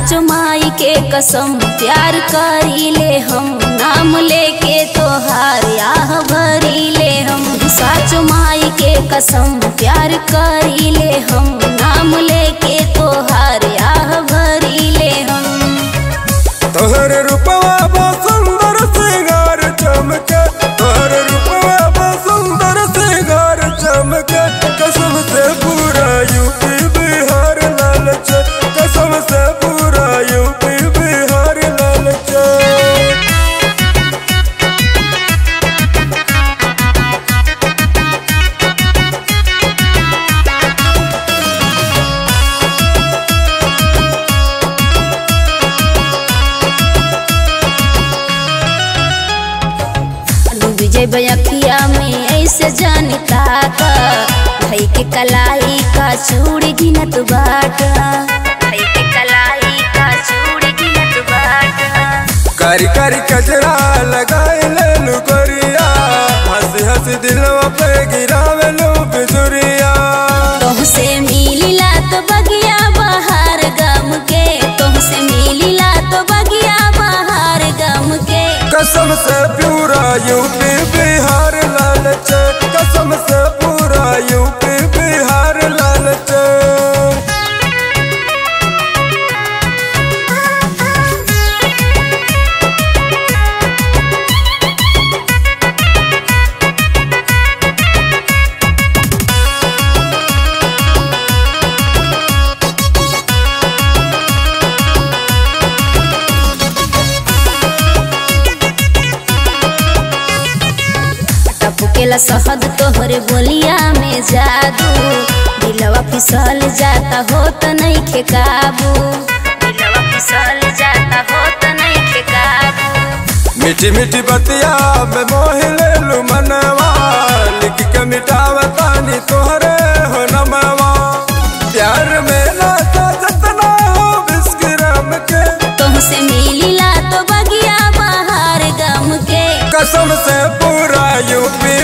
साचो माई के कसम प्यार करी ले हम नाम लेके तोहार आह भरी ले हम साचो माई के कसम प्यार करी ले हम नाम लेके तोहार आह भरी ले हम तोहर रूपवा बा सुंदर सिंगार चमके तोहर रूपवा बा सुंदर सिंगार चमके कसम से पूरा यूपी बिहार लाल चे कसम से पूरा यूपी बिहार लाल चे डूब जेबै अखिया में ऐसे जानता का भाई के कलाई का चूड़ी गिनत बाट भाई के कलाई का चूड़ी गिनत बाट कारी कारी कचरा लगाए ले लू गोरिया हंसी हंसी दिलवा पे गिरावे लू बिजुरिया तुमसे मिलिला तो बगिया बाहर गम के तुमसे मिलिला तो बगिया बाहर गम के कसम से पूरा यूपी बिहार लाल चे कसम से पूरा यूपी बिहार लाल चे टपकेला शहद तोहरे बोलिया में जादू दिलवा फिसल जाता हो तो नहीं खे काबू दिलवा फिसल जाता हो तो नहीं खे काबू मीठी मीठी बतिया में मोह ले लू मनवा लिख के मिटावा तानी तोहरे हो नमवा प्यार में नाता जतना हो बिस्किरम के तुमसे मिलिला तो बगिया बाहर गम के कसम से पूरा यूपी